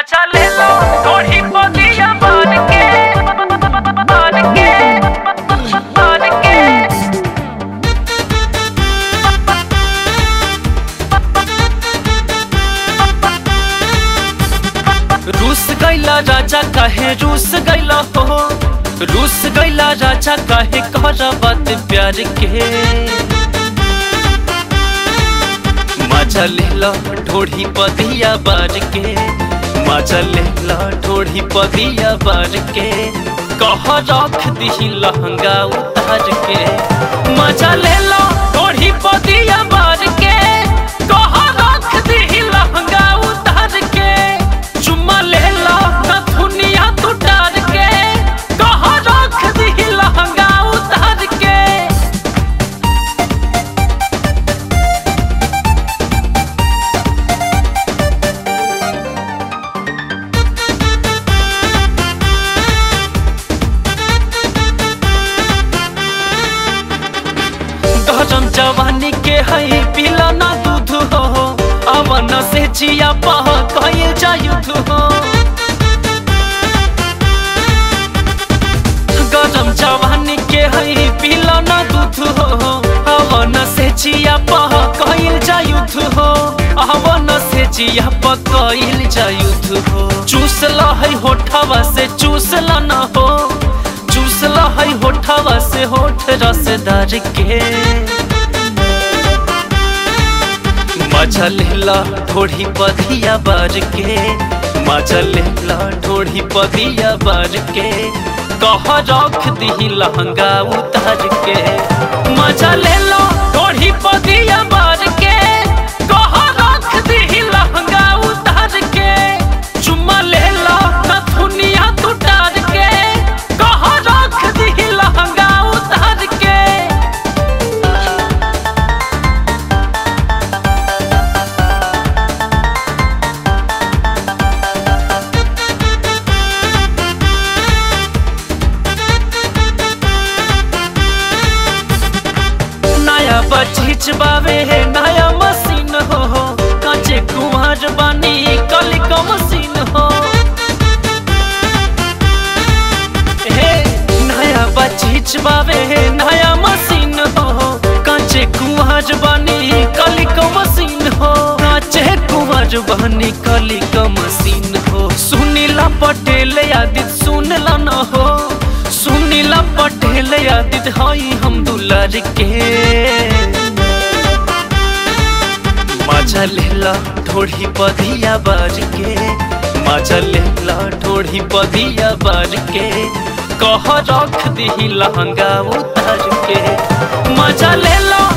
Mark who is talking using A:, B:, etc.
A: मजा ले लो थोड़ी बोलिया मान के मान के मान के रूस गैला राजा काहे रूस गैला हो रूस गैला राजा काहे कर बात प्यार के मजा ले लो ढोढ़ी पदिया बार के मजा ले लो ढोढ़ी पदिया बार के कह रख दी लहंगा उतार के मजा ले लो ढोढ़ी पदिया बार के कह रख दी लहंगा उतार के चुम्मा ले लो नथुनिया तू डार के कह रख दी लहंगा उतार के गरम जवानी के है पिला ना दूध हो अवन से जिया पह कहे जायुध हो गरम जवानी के है पिला ना दूध हो अवन से जिया पह कहे जायुध हो अवन से जिया पह कहे जायुध हो चूस ला है होठवा से चूस ला ना हो चूस ला है होठवा से होठ रसदार के मजा लेला ढोढ़ी पदिया बार के मजा लेला ढोढ़ी पदिया बार के कह रख दी लहंगा उतार के मजा लेला ढोढ़ी पदिया बार के कह रख दी लहंगा उतार के चुम्मा लेला नथुनिया तू डार के कह रख दी लहंगा उतार के नया बचीच बावे है नया मशीन हो काचे कुमार बानी कली का मशीन हो हे नया बचीच बावे है नया मशीन हो काचे कुमार बानी कली का मशीन हो काचे कुमार बानी कली का मशीन हो सुनीला पटेल यादित सुनला न हो सुनीला पटेल यादित हई हम दुलार के मजा लेला ढोढ़ी पदिया बाज के मजा लेला ढोढ़ी पदिया बाज के कह रख दी लहंगा उतार के मजा लेला